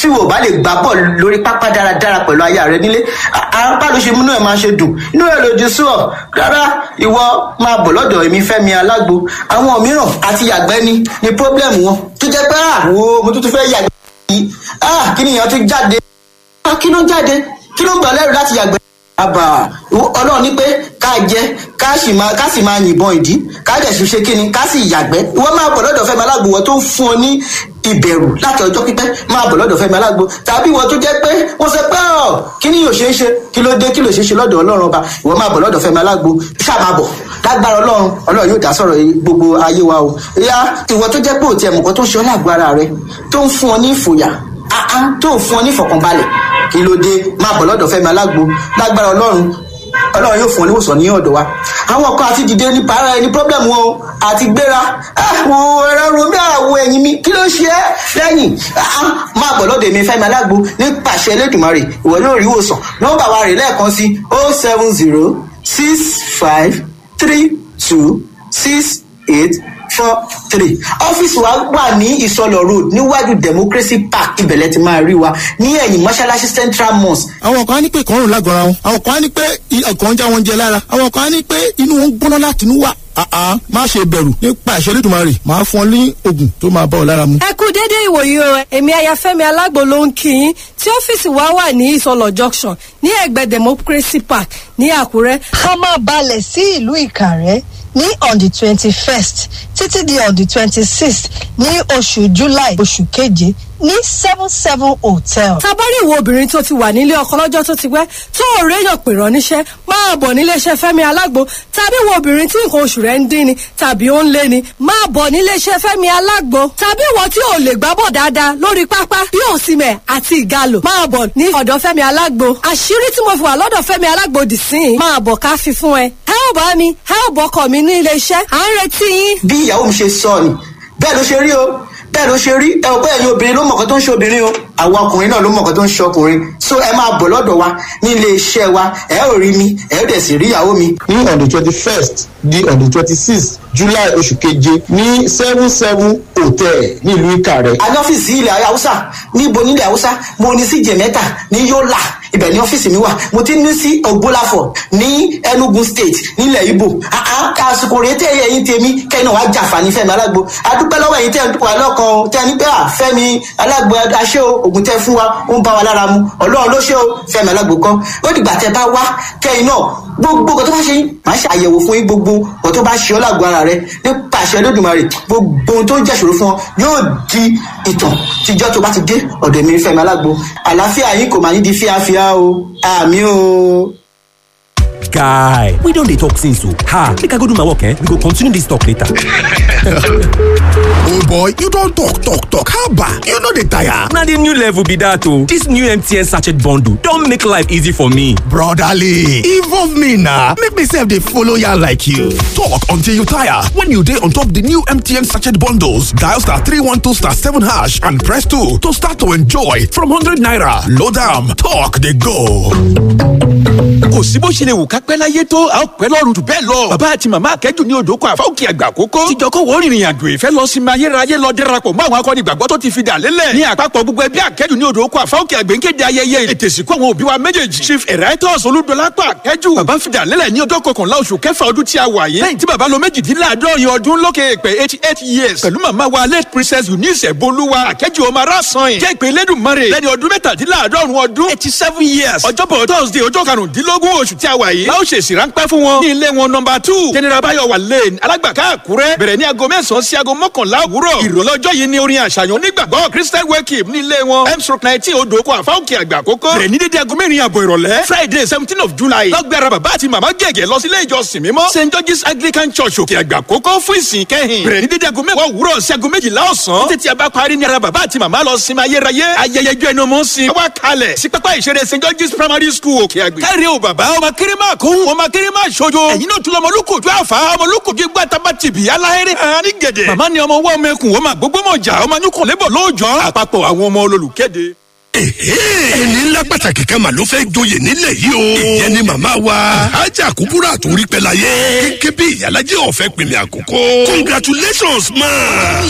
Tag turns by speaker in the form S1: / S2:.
S1: wò bá lè gbá bọ̀ lórí pápá dáradára pẹ̀lú aya rẹ nílé apá ló ṣe múnú ẹ̀ máa ṣe dùn inú ẹ̀ lòdì sí ọ rárá ìwọ máa bọ̀ lọ́dọ̀ èmi fẹ́mi alágbo àwọn mìíràn àti yàgbẹ́ ni ni problem wọn tó jẹ́ pé àwo mo tún tún fẹ́ yàgbẹ́ yìí ah kí nìyẹn tún jáde ah kí ló ń jáde kí ló ń gbà lẹ́rù láti yàgbẹ́ àbà ọlọ́run ní pé ká jẹ ká sì máa ká sì máa yìnbọn ìdí ká dẹ̀ sì ṣe kíni ká sì yàgbẹ́ ìwọ máa bọ̀ lọ́dọ̀ fẹ́mi alágbo wọ́n tó ń fún ọ ní ìbẹ̀rù láti ọjọ́ pípẹ́ máa bọ̀ lọ́dọ̀ fẹ́mi alágbo tàbí ìwọ tó jẹ́ pé wọ́n sọ pé ọ̀ kí ni yóò ṣe é ṣe kí ló dé kí ló ṣe é ṣe lọ́dọ̀ ọlọ́run ọba ìwọ máa bọ̀ lọ́dọ̀ fẹ́mi alágbo ṣáà máa bọ̀ lágbára ọlọ́run ọlọ́run yóò dá sọ̀rọ̀ gbogbo ayé wa o ìyá ìwọ tó jẹ́ pé òtí ẹ̀mùkọ́ tó ń ṣe ọ́ lágbo ara rẹ tó ń fún ọ ní ìfòyà tó ń fún ọ ní ìfọ̀kànbalẹ̀ kí ló dé máa bọ̀ lọ́dọ̀ fẹ́mi alágbo lágbára ọlọ́run ọlọ́run yóò fún ọ níwòsàn ní ọ̀dọ̀ wa àwọn kan àti dìde nípa ara ẹni problem wọn o àti gbéra àwọn ẹ̀rọ romi àwọ̀ ẹ̀yìn mi kí ló ṣe é lẹ́yìn máa bọ̀ lọ́dọ̀ èmi fẹ́mi alágbo nípasẹ̀ elédùnmarè ìwọ yóò rí ìwòsàn nọ́mbà wa rè lẹ́ẹ̀kan sí oh seven zero six five three two six eight four three ọ́fíìsì wa wà ní ìsọlọ̀ road níwájú democracy park ibẹ̀lẹ̀ ti máa rí wa ní ẹ̀yìn mọ́ṣáláṣí central mosque.
S2: àwọn kan á ní pé ìkọrùn lágọ̀ọ́ra wọn àwọn kan á ní pé ọkàn ń já wọn jẹ lára àwọn kan á ní pé inú wọn ń gbóná láti inú wà àá má ṣe bẹ̀rù nípa ìṣẹ́ lẹ́dùnmarè máa fún ọ ní oògùn tó máa bá ọ lára mu.
S3: ẹ kú déédéé ìwòyí o èmi ayafẹ́mi alágbo ló ń kí yín tí ọ́fíìsì wa wà ní ìsọlọ̀ junction ní ẹ̀gbẹ́ democracy park ní àkúrẹ́.
S4: ká máa balẹ̀ sí ìlú ìkàrẹ́ ní on the twenty first títí di on the twenty sixth ní oṣù july oṣù keje ní seven seven hotel.
S3: tabari ìwo obìnrin tó ti wà nílé ọkọ lọ́jọ́ tó ti pẹ́ tó ò réyàn pè rán níṣẹ́ máa bọ̀ níléeṣẹ́ fẹ́mi alágbo tàbí ìwo obìnrin tí nǹkan oṣù rẹ̀ ń dín ni tàbí ó ń lé ni máa bọ̀ níléeṣẹ́ fẹ́mi alágbo tàbí ìwọ tí ò lè gbábọ̀ dáadáa lórí pápá bí òsìmẹ̀ àti ìgalò máa bọ̀ ní ọ̀dọ̀ fẹ́mi alágbo àṣírí tí mo fi wà lọ́dọ̀ fẹ́mi alágbo dì sí i máa bọ̀ ká fi fún ẹ ẹ ò bá mi ẹ ò bọ́kọ̀ mi ní iléeṣẹ́ à ń retí yín.
S1: bí ìyàwó mi ṣe sọ ni bẹ́ẹ̀ ló ṣe rí o bẹ́ẹ̀ ló ṣe rí ẹ ò bẹ́ẹ̀ ni obìnrin ló mọ̀ọ́kọ́ tó ń ṣe obìnrin o àwa ọkùnrin náà ló mọ̀ọ́kọ́ tó ń ṣe ọkùnrin so ẹ máa bọ̀ lọ́dọ̀ wa ní ilé iṣẹ́ wa ẹ ò rí mi ẹ ò dẹ̀ sì rí ìyàwó mi.
S2: ní on the twenty first di on the twenty sixth july oṣù keje ní seven seven hotel nílùú ìkàrẹ́.
S1: a ní ọ́fíìsì ilẹ̀ haúsá níbo nílẹ̀ haúsá mo ní sí jẹ̀mẹ́ta ní yọ́là ibẹ̀ ní ọ́fíìsì mi wà mo ti ní sí ògbólàfọ̀ ní enugu state nílẹ̀ ibo àsìkò rèé tẹ́ ẹ̀yìn tèmi kẹ́yìn náà wàá jàǹfààní fẹ́mi alágbo adúpẹ́ lọ́wọ́ ẹ̀yìn tẹ́ ẹ̀ ń dúpọ̀ alọ́kan tẹ́ ẹ ní pé à fẹ́mi alágbo aṣẹ́ o ògùn tẹ́ fún wa ó ń bá wa lára mu ọlọ́run ló ṣe o fẹ́mi alágbo kan ó dìgbà tẹ́ bá wá kẹ́yìn náà gbogbo nǹkan tó bá ṣe yín màá ṣe àyẹ̀wò fún yín gbogbo nǹkan tó bá ṣe ọ́ lágbo ara rẹ nípa àṣẹ lódùmarè gbogbo ohun tó ń jẹ́ṣòro fún ọ yóò di ìtàn tíjọ́ tó bá ti dé ọ̀dọ̀ mi fẹ́mi alágbo àlàáfíà yín kò máa ní di fíafíà o àmì o.
S5: guy we don dey talk since o ha make i go do my work eh we go continue this talk later.
S6: old boy you don talk talk talk haba you no dey tire.
S5: na the new level be that o this new mtn sachet bundle don make life easy for me.
S6: brotherly involve me na make me sef dey follow yarn like you. talk until you tire when you dey on top the new mtn sachet bundles dial star three one two star seven hash and press two to start to enjoy from hundred naira load am talk dey go.
S7: kò sí bó ṣe lè wù ká pẹ́ láyé tó a ó pẹ́ lọ́rùn jù bẹ́ẹ̀ lọ. bàbá àti màmá akẹ́jù ní odò kan àfáwùkì àgbà kókó. tíjọkọ̀ wọ́n rìnrìn àjò ìfẹ́ lọ sí ayérayé lọ dẹ́rapọ̀ mọ́ àwọn akọni ìgbàgbọ́ tó ti fi dà lélẹ̀. ní àpapọ̀ gbogbo ẹbí akẹ́jù ní odò kan àfáwùkì àgbẹ̀ ń kéde ayẹyẹ ètè ìsìnkú àwọn òbí wa méjèèjì. chief emeritus olúdọlápọ̀ akẹ́jù. bàbá fi dà lélẹ̀ ní ọjọ́ kọkànlá oṣù kẹfà ọdún tí a wà yìí. lẹ́yìn tí bàbá lo méjìdínláàádọ́rin ọdún lókè èpè eighty eight years. pẹ̀lú màmá wa late princess eunice bolúwa akẹ́jù ọmọ arásan yìí. jẹ́ ìpè lẹ́dùnmọ́rẹ̀ lẹ́ni ọdún mẹ́tàdínláàádọ́rùn ọdún eighty seven years. ọjọ́bọ̀ thursday ọjọ́ karùndínlógún oṣù tí a wà yìí. láò ṣèṣì ráńpẹ́ fún wọn. ní ilé wọn nọmba two general bayowa lane alágbàká àkúrẹ́ bẹ̀rẹ̀ ní aago mẹ́sàn-án sí aago mọ́kànlá òwúrọ̀. ìrọ̀lọ́jọ́ yìí ni orin àṣàyàn onígbàgbọ́ christian wake ní ilé wọn m stroke nineteen odò oko àfáwùkì àgbà àkókò. bẹ̀rẹ̀ ní dédé aago mẹ́rin àbọ̀ ìrọ̀lẹ́ friday seventeen of july. lọ́gbẹ̀rẹ̀ bàbá àti màmá gẹ̀gẹ̀ lọ sí ilé ìjọsìn mímọ́ st george's anglican church òkè àgbà àkókò fún ìsìn kẹ́hìn. bẹ̀rẹ̀ ní dédé aago mẹ́wàá òwúrọ̀ sí aago méjìlá ọ̀sán. títí a bá parí ní ara bàbá àti màmá lọ sinmi ayérayé. ayẹyẹ ijó ẹnu mọ́ sin. wá kalẹ̀ sí pápá ìṣeré st george's primary school òkè àgbè. káre o bàbá ọmọ kéré máa kó ọmọ kéré máa ṣojo. ẹ̀yin náà tún lọ ọmọlúkòjú àfà ọmọlúkòjú gbà tabatìbì aláhẹ́rẹ́ hàn ní gẹ̀dẹ̀. màmá ni ọmọ wọ́n mẹ́kun ọmọ gbogbo mọ̀jà ọmọ nyúkọ̀ lébọ̀ lóòjọ́ àpapọ̀ àwọn ọmọ olólùkéde.
S6: ẹni ńlá pàtàkì kan mà ló fẹ́ joyè nílẹ̀ yìí o. ìyẹn ni màmá wa ajá kúbúrà tó rí pẹ́ láyé. kékeré bí ìyálàjẹ́ ọ̀fẹ́ pèmí àkókò. congratulations ma.